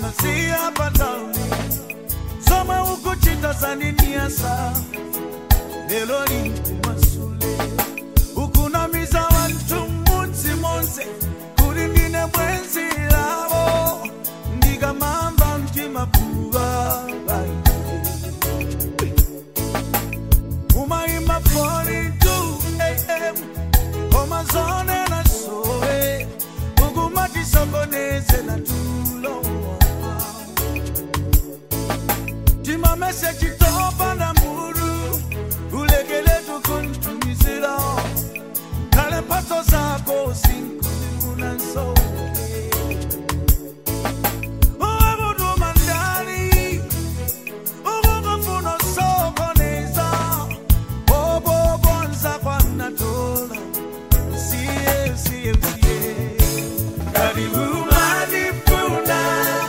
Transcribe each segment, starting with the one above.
ndinasiya patauni somwe ukuchita zandiniyasa lelo linkumasule ukunamiza wanthu mudzi monse kuti ndine bwenzi lavo ndikamamva mtima puva umayima 42 am koma zone na sowe ukumatisokonezela tulowa timamese chitopa na muru ulekele tukuntumizira kale mpaso zako sinkulimuna nsowe uwe kutuma ndani ukungafuna sokoneza obobonza kwanatola siye siye siye karibu manifuna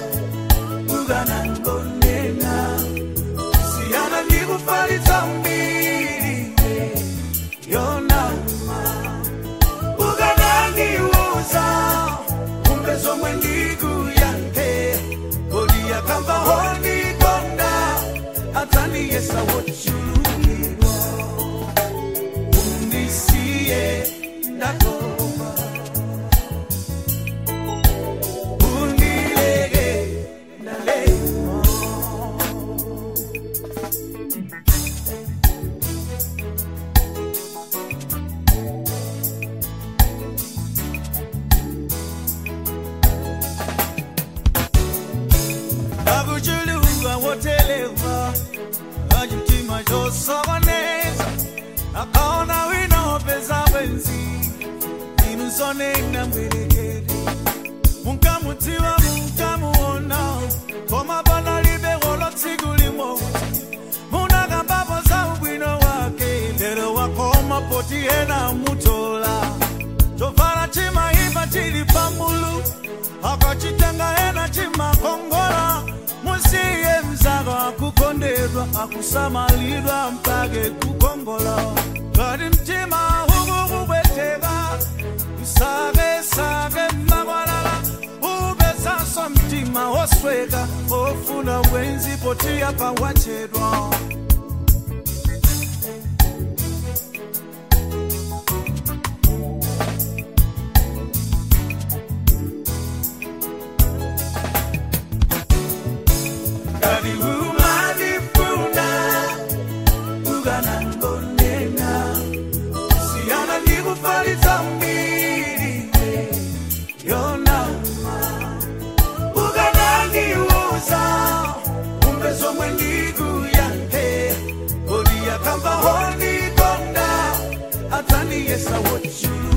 uganangonena siyana ndikufalitsa mbiri yonama ukanandiuza kumbe zomwe ndikuyankhe kodi yakamba hondikonda atsaniyesa wochulukirwa undisiye ndakoma undileke ndalema akuchuluka woteleva achimtima chosokoneza akaona wina wopeza bwenzi inusonena mbwerekere munkamudziwa munkamuona koma panalibe kolo tsiku limodzi munakambapo za ubwino wake lero wakoma poti ena mutola chovala chimaipa chili pambulu akachitenga ena chimakongola musiye mzako akukondedwa akusamalidwa mpake kukongola kati mtima ukukubweteka usake sake makwalala ubezaso mtima wosweka ofuna bwenzi potiya pawachedwa kati umanifuna ukanangonena siyana ndikufalitsa mbiri yonama ukanandiuza kumbe zomwe ndikuyankhe kodi yakamba hondikonda atsaniyesa wochulu